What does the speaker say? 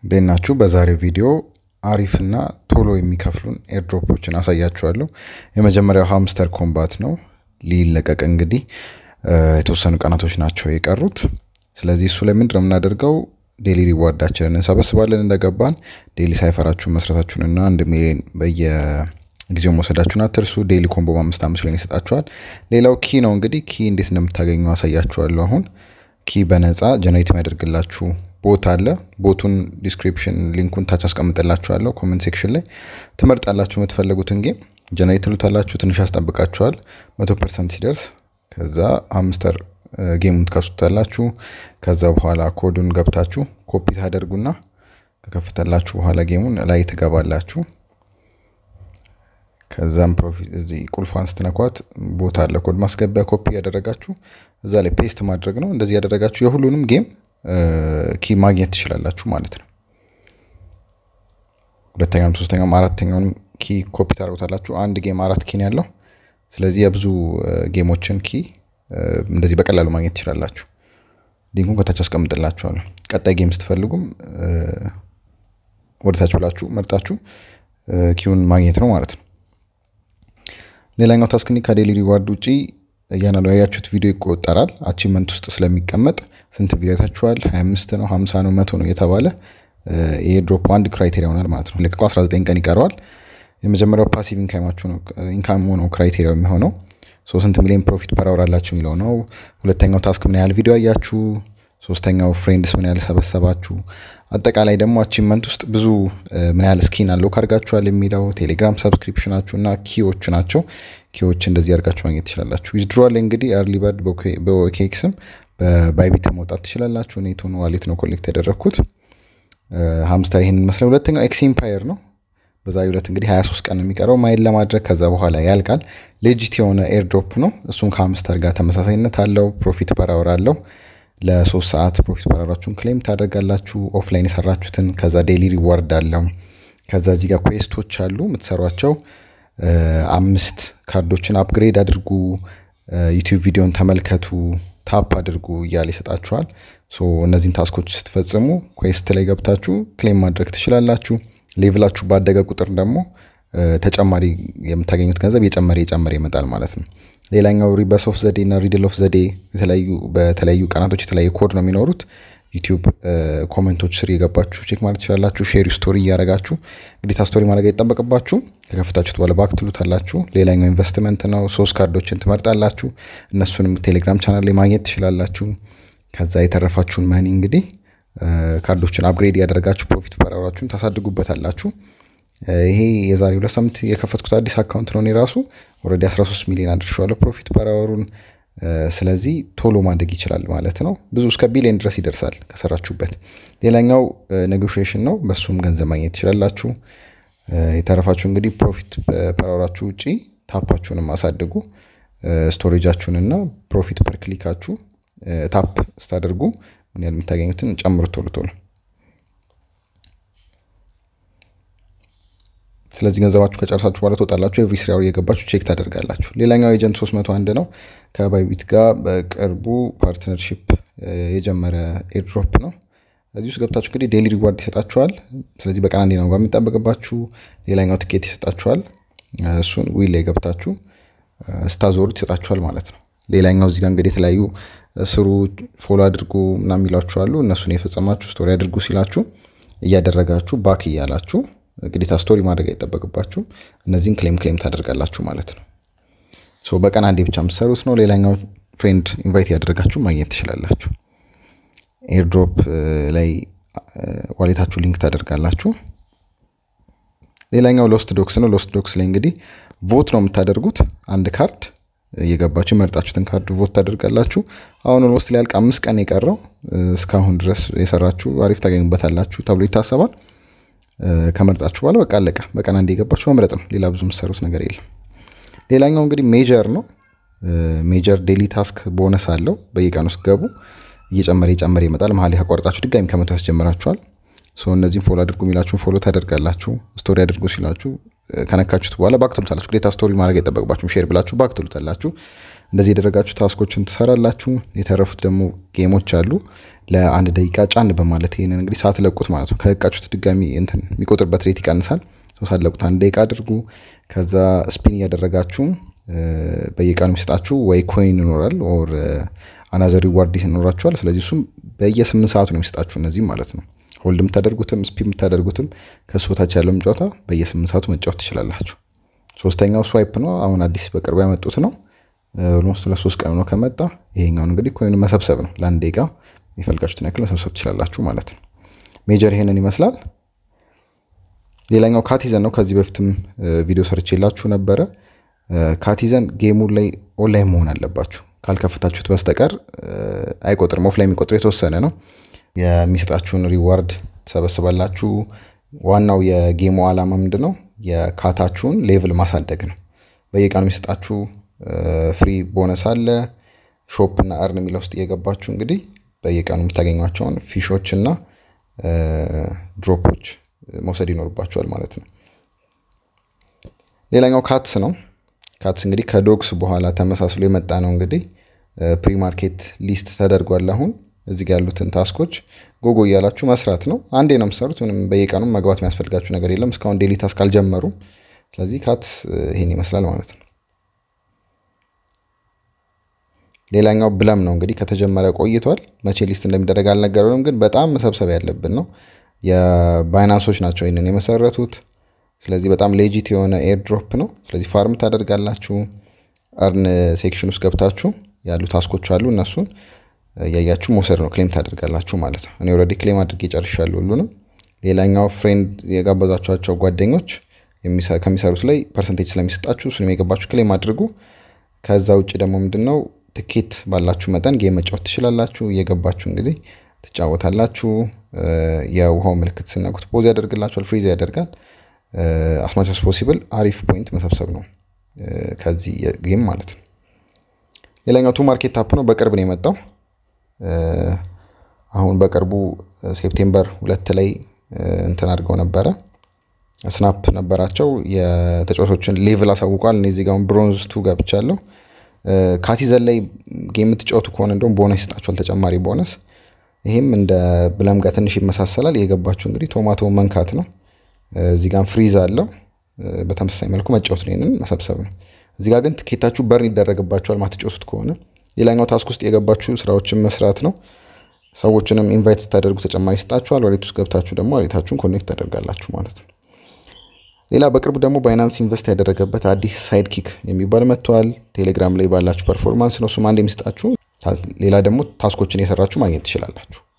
እንዴት ናችሁ? በዛሬው ቪዲዮ አሪፍና ቶሎ የሚከፍሉን ኤርድሮፖችን አሳያችኋለሁ። የመጀመሪያው ሃምስተር ኮምባት ነው። ሊለቀቅ እንግዲህ የተወሰኑ ቀናቶች ናቸው የቀሩት። ስለዚህ እሱ ላይ ምንድን ነው የምናደርገው? ዴሊ ሪዋርዳችንን እንሰበስባለን እንደገባን። ዴሊ ሳይፈራችሁን መስረታችሁንና አንድ ሚሊዮን በየጊዜው መውሰዳችሁን አትርሱ። ዴሊ ኮምቦ በአምስት አምስት ላይ ይሰጣችኋል። ሌላው ኪ ነው እንግዲህ ኪ እንዴት እንደምታገኙ አሳያችኋለሁ። አሁን ኪ በነፃ ጀነሬት የሚያደርግላችሁ ቦት አለ። ቦቱን ዲስክሪፕሽን ሊንኩን ታች አስቀምጥላችኋለሁ። ኮመንት ሴክሽን ላይ ትመርጣላችሁ የምትፈልጉትን ጌም ጀነሬት ትሉታላችሁ። ትንሽ ያስጠብቃችኋል መቶ ፐርሰንት ሲደርስ ከዛ ሃምስተር ጌሙን ትከፍቱታላችሁ። ከዛ በኋላ ኮዱን ገብታችሁ ኮፒ ታደርጉና ከከፍተላችሁ በኋላ ጌሙን ላይ ትገባላችሁ። ከዛም ፕሮፊት እዚህ ቁልፏን ስትነኳት ቦታ አለ ኮድ ማስገቢያ ኮፒ ያደረጋችሁ እዛ ላይ ፔስት ማድረግ ነው። እንደዚህ ያደረጋችሁ የሁሉንም ጌም ኪ ማግኘት ትችላላችሁ ማለት ነው። ሁለተኛውም ሶስተኛውም አራተኛውንም ኪ ኮፒ ታደርጉታላችሁ። አንድ ጌም አራት ኪን ያለው ስለዚህ የብዙ ጌሞችን ኪ እንደዚህ በቀላሉ ማግኘት ትችላላችሁ። ሊንኩን ከታች አስቀምጥላችኋለሁ። ቀጣይ ጌም ስትፈልጉም ወደታች ብላችሁ መርጣችሁ ኪውን ማግኘት ነው ማለት ነው። ሌላኛው ታስክኒ ከዴሊ ሪዋርድ ውጪ እያንዳንዱ ያያችሁት ቪዲዮ ይቆጠራል። አቺቭመንት ውስጥ ስለሚቀመጥ ስንት ቪዲዮ ታችኋል፣ 25 ነው፣ 50 ነው፣ መቶ ነው የተባለ የድሮፕ አንድ ክራይቴሪያ ይሆናል ማለት ነው። ለቀቁ 19 ቀን ይቀረዋል። የመጀመሪያው ፓሲቭ ኢንካማችሁ ነው ኢንካም ነው ክራይቴሪያው የሚሆነው ስንት ሚሊዮን ፕሮፊት ፐር አወር አላችሁ የሚለው ነው። ሁለተኛው ታስክ ምን ያህል ቪዲዮ አያችሁ፣ ሶስተኛው ፍሬንድስ ምን ያህል ሰበሰባችሁ፣ አጠቃላይ ደግሞ አቺቭመንት ውስጥ ብዙ ምን ያህል ስኪን አለው ካርጋችኋል የሚለው ቴሌግራም ሰብስክሪፕሽናችሁ እና ኪዎች ናቸው። ኪዎች እንደዚህ አድርጋችሁ ማግኘት ትችላላችሁ። ዊዝድሮዋል እንግዲህ አርሊ በርድ በኬክስም በባይቢት መውጣት ትችላላችሁ። ኔቶን ዋሌት ነው ኮሌክት ያደረግኩት። ሀምስተር ይህን ይመስላል። ሁለተኛው ኤክስ ኢምፓየር ነው። በዛ ሁለት እንግዲህ 23 ቀን የሚቀረው ማይል ለማድረግ ከዛ በኋላ ያልቃል። ሌጂት የሆነ ኤርድሮፕ ነው። እሱም ከሀምስተር ጋር ተመሳሳይነት አለው። ፕሮፊት ፐራወር አለው። ለሶስት ሰዓት ፕሮፊት ፐራወራችሁን ክሌም ታደርጋላችሁ። ኦፍላይን የሰራችሁትን ከዛ ዴሊ ሪዋርድ አለው። ከዛ እዚህ ጋር ኩዌስቶች አሉ የምትሰሯቸው። አምስት ካርዶችን አፕግሬድ አድርጉ፣ ዩቲዩብ ቪዲዮን ተመልከቱ፣ ታፕ አድርጉ እያለ ይሰጣችኋል። እነዚህን ታስኮች ስትፈጽሙ ኩዌስት ላይ ገብታችሁ ክሌም ማድረግ ትችላላችሁ። ሌቭላችሁ ባደገ ቁጥር ደግሞ ተጨማሪ የምታገኙት ገንዘብ የጨመረ የጨመረ ይመጣል ማለት ነው። ሌላኛው ሪበስ ኦፍ ዘዴ እና ሪድል ኦፍ ዘዴ የተለያዩ በተለያዩ ቀናቶች የተለያየ ኮድ ነው የሚኖሩት። ዩቲዩብ ኮመንቶች ስር የገባችሁ ቼክ ማለት ትችላላችሁ። ሼር ስቶሪ እያደረጋችሁ ግዴታ ስቶሪ ማድረግ አይጠበቅባችሁ። ከከፍታችሁት በኋላ ባክ ትሉታላችሁ። ሌላኛው ኢንቨስትመንት ነው። ሶስት ካርዶችን ትመርጣላችሁ። እነሱንም ቴሌግራም ቻናል ላይ ማግኘት ትችላላችሁ። ከዛ የተረፋችሁን መኒ እንግዲህ ካርዶችን አፕግሬድ ያደረጋችሁ ፕሮፊት ፐራወራችሁን ታሳድጉበታላችሁ። ይሄ የዛሬ ሁለት ሳምንት የከፈትኩት አዲስ አካውንት ነው። እኔ ራሱ ኦልሬዲ 13 ሚሊዮን አድርሻለሁ ፕሮፊት ፐራወሩን። ስለዚህ ቶሎ ማደግ ይችላል ማለት ነው። ብዙ እስከ ቢሊዮን ድረስ ይደርሳል ከሰራችሁበት። ሌላኛው ኔጎሽዬሽን ነው። በሱም ገንዘብ ማግኘት ትችላላችሁ። የተረፋችሁ እንግዲህ ፕሮፊት ፐራወራችሁ ውጪ ታፓችሁንም አሳድጉ። ስቶሬጃችሁንና ፕሮፊት ፐር ክሊካችሁ ታፕ ስታደርጉ ምን ያህል የምታገኙትን ጨምሩ ቶሎ ቶሎ። ስለዚህ ገንዘባችሁ ከጨረሳችሁ በኋላ ትወጣላችሁ። ኤቭሪ ስሪ አወር እየገባችሁ ቼክ ታደርጋላችሁ። ሌላኛው ኤጀንት 301 ነው። ከባይቢት ጋር በቅርቡ ፓርትነርሺፕ የጀመረ ኤርድሮፕ ነው። እዚህ ውስጥ ገብታችሁ እንግዲህ ዴሊ ሪዋርድ ይሰጣችኋል። ስለዚህ በቀን አንዴ ነው የሚጠበቅባችሁ። ሌላኛው ትኬት ይሰጣችኋል። እሱን ዊል ላይ ገብታችሁ ስታዞሩት ይሰጣችኋል ማለት ነው። ሌላኛው እዚህ ጋር እንግዲህ የተለያዩ ስሩ ፎሎ አድርጉ ምናምን የሚሏችሁ አሉ። እነሱን የፈጸማችሁ ስቶሪ አድርጉ ሲላችሁ እያደረጋችሁ ባክ እያላችሁ ግዴታ ስቶሪ ማድረግ አይጠበቅባችሁም። እነዚህን ክሌም ክሌም ታደርጋላችሁ ማለት ነው። ሶ በቀን አንዴ ብቻ የምትሰሩት ነው። ሌላኛው ፍሬንድ ኢንቫይት ያደረጋችሁ ማግኘት ትችላላችሁ። ኤርድሮፕ ላይ ዋሌታችሁ ሊንክ ታደርጋላችሁ። ሌላኛው ሎስት ዶክስ ነው። ሎስት ዶክስ ላይ እንግዲህ ቮት ነው የምታደርጉት አንድ ካርድ እየገባችሁ የመረጣችሁትን ካርድ ቮት ታደርጋላችሁ። አሁን ኦልሞስት ሊያልቅ አምስት ቀን የቀረው እስካሁን ድረስ የሰራችሁ አሪፍ ታገኙበታላችሁ ተብሎ ይታሰባል። ከመርጣችሁ በኋላ በቃ አለቀ። በቀን አንድ የገባችሁ መምረጥ ነው። ሌላ ብዙ የምትሰሩት ነገር የለም። ሌላኛው እንግዲህ ሜጀር ነው። ሜጀር ዴሊ ታስክ ቦነስ አለው። በየቀኑ ስትገቡ እየጨመረ እየጨመረ ይመጣል። መሀል ካቋርጣችሁ ድጋሚ ከመቶ ያስጀምራችኋል። እነዚህም ፎሎ አድርጉ የሚላችሁን ፎሎ ታደርጋላችሁ። ስቶሪ አድርጉ ሲላችሁ ከነካችሁት በኋላ ባክ ትሉታላችሁ። ግዴታ ስቶሪ ማድረግ አይጠበቅባችሁም። ሼር ብላችሁ ባክ ትሉታላችሁ። እንደዚህ የደረጋችሁ ታስኮችን ትሰራላችሁ። የተረፉት ደግሞ ጌሞች አሉ። ለአንድ ደቂቃ ጫን በማለት ይህንን እንግዲህ ሳትለቁት ማለት ነው ከለቃችሁት ድጋሚ እንትን የሚቆጥርበት ሬት ይቀንሳል። ሳትለቁት አንድ ደቂቃ አድርጉ። ከዛ ስፒን እያደረጋችሁ በየቀኑ የሚሰጣችሁ ወይ ኮይን ይኖራል ኦር አናዘር ሪዋርድ ይኖራችኋል። ስለዚህ እሱም በየስምንት ሰዓቱ ነው የሚሰጣችሁ እነዚህም ማለት ነው። ሆልድ የምታደርጉትም ስፒን የምታደርጉትም ከሱ በታች ያለውም ጨዋታ በየስምንት ሰዓቱ መጫወት ትችላላችሁ። ሶስተኛው ስዋይፕ ነው። አሁን አዲስ በቅርቡ ያመጡት ነው። ኦልሞስት ለሶስት ቀን ነው ከመጣ። ይሄኛውን እንግዲህ ኮይኑ መሰብሰብ ነው። ለአንድ ደቂቃ የፈልጋችሁትን ያክል መሰብሰብ ትችላላችሁ ማለት ነው። ሜጀር ይሄንን ይመስላል። ሌላኛው ካቲዘን ነው። ከዚህ በፊትም ቪዲዮ ሰርቼላችሁ ነበረ። ካቲዘን ጌሙ ላይ ኦንላይን መሆን አለባችሁ። ካልከፍታችሁት በስተቀር አይቆጥርም። ኦፍላይን የሚቆጥር የተወሰነ ነው። የሚሰጣችሁን ሪዋርድ ትሰበስባላችሁ። ዋናው የጌሙ ዓላማ ምንድን ነው? የካታችሁን ሌቭል ማሳደግ ነው። በየቀኑ የሚሰጣችሁ ፍሪ ቦነስ አለ። ሾፕ እና እርን የሚለው ውስጥ እየገባችሁ እንግዲህ በየቀኑ የምታገኟቸውን ፊሾች እና ድሮፖች መውሰድ ይኖርባቸዋል ማለት ነው። ሌላኛው ካትስ ነው። ካትስ እንግዲህ ከዶግስ በኋላ ተመሳስሎ የመጣ ነው። እንግዲህ ፕሪማርኬት ሊስት ተደርጓል። አሁን እዚህ ጋር ያሉትን ታስኮች ጎጎ እያላችሁ መስራት ነው። አንዴ ነው የምትሰሩት። ምንም በየቀኑም መግባት የሚያስፈልጋችሁ ነገር የለም እስካሁን ዴሊ ታስክ አልጀመሩም። ስለዚህ ካትስ ይሄን ይመስላል ማለት ነው። ሌላኛው ብለም ነው እንግዲህ ከተጀመረ ቆይቷል። መቼ ሊስት እንደሚደረግ አልነገረንም፣ ግን በጣም መሰብሰብ ያለብን ነው። የባይናንሶች ናቸው ይህንን የመሰረቱት። ስለዚህ በጣም ሌጂት የሆነ ኤርድሮፕ ነው። ስለዚህ ፋርም ታደርጋላችሁ። እርን ሴክሽን ውስጥ ገብታችሁ ያሉ ታስኮች አሉ። እነሱን እያያችሁ መውሰድ ነው። ክሌም ታደርጋላችሁ ማለት ነው። እኔ ኦልሬዲ ክሌም አድርጌ ጨርሻለሁ ሁሉንም። ሌላኛው ፍሬንድ የጋበዛችኋቸው ጓደኞች ከሚሰሩት ላይ ፐርሰንቴጅ ስለሚሰጣችሁ እሱንም የገባችሁ ክሌም አድርጉ። ከዛ ውጭ ደግሞ ምንድነው ትኬት ባላችሁ መጠን ጌም መጫወት ትችላላችሁ። እየገባችሁ እንግዲህ ትጫወታላችሁ። የውሃው ምልክት ስነኩት ፖዝ ያደርግላችኋል፣ ፍሪዝ ያደርጋል። አስማች ፖሲብል አሪፍ ፖይንት መሰብሰብ ነው ከዚህ ጌም ማለት ነው። ሌላኛው ቱ ማርኬት ታፕ ነው። በቅርብ ነው የመጣው። አሁን በቅርቡ ሴፕቴምበር ሁለት ላይ እንትን አድርገው ነበረ። ስናፕ ነበራቸው። የተጫዋቾችን ሌቭል አሳውቋል። እኔ እዚህ ጋር ብሮንዝ ቱ ገብቻለሁ። ካቲዘን ላይ ጌም የምትጫወቱ ከሆነ እንደውም ቦነስ ይሰጣችኋል፣ ተጨማሪ ቦነስ። ይህም እንደ ብለም ጋር ትንሽ ይመሳሰላል። የገባችሁ እንግዲህ ቶማቶ መንካት ነው። እዚህ ጋር ፍሪዝ አለው። በተመሳሳይ መልኩ መጫወት ነው፣ ይህንን መሰብሰብ ነው። እዚህ ጋር ግን ትኬታችሁ በርን ይደረግባችኋል ማትጫወቱት ከሆነ። ሌላኛው ታስክ ውስጥ የገባችሁ ስራዎችን መስራት ነው። ሰዎችንም ኢንቫይት ስታደርጉ ተጨማሪ ይሰጣችኋል። ዋሌት ውስጥ ገብታችሁ ደግሞ ዋሌታችሁን ኮኔክት ታደርጋላችሁ ማለት ነው። ሌላ በቅርቡ ደግሞ ባይናንስ ኢንቨስት ያደረገበት አዲስ ሳይድ ኪክ የሚባል መጥተዋል። ቴሌግራም ላይ ባላችሁ ፐርፎርማንስ ነው እሱም አንድ የሚሰጣችሁ። ሌላ ደግሞ ታስኮችን የሰራችሁ ማግኘት ትችላላችሁ።